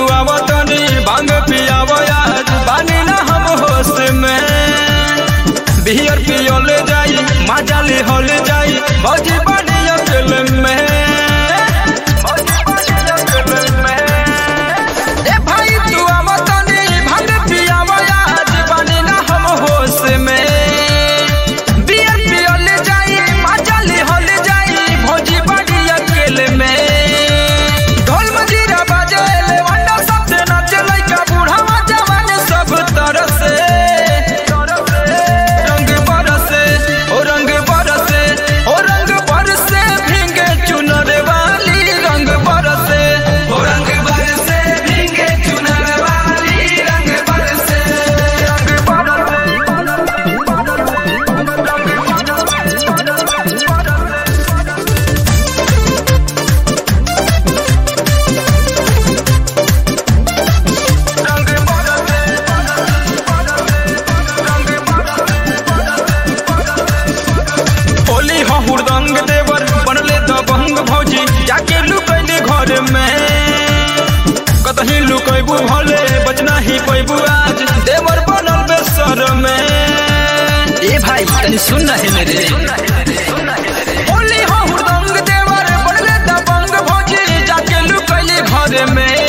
तू आवतनी भांग पियावो आज बानी ना हम होश में बियर पियल जाई मजा ले हल जाई भौजी बानी अकेले में भौजी बानी अकेले में ए भाई तू आवतनी भांग पियावो आज बानी ना हम होश में बियर पियल जाई मजा ले हल जाई भौजी बानी अकेले में ढोल मजीरा बाजे ले वंडा सबसे नाचे लइका बूढ़ा जवान सब तरह से रंग बरसे ओ रंग बरसे ओ रंग बरसे भींगे चुनर वाली रंग बरसे ओ रंग बरसे भींगे चुनर वाली रंग बरसे रंग होली हो हुरदंग देवर बनले दबंग भौजी जाके लुकैले घर में कतही लुकैबू भले बचना ही पैबू आज देवर बनल बेसर में ए भाई तनी सुन ना हेने रे होली हो हुरदंग देवर बनले दबंग भौजी जाके लुकैले घर में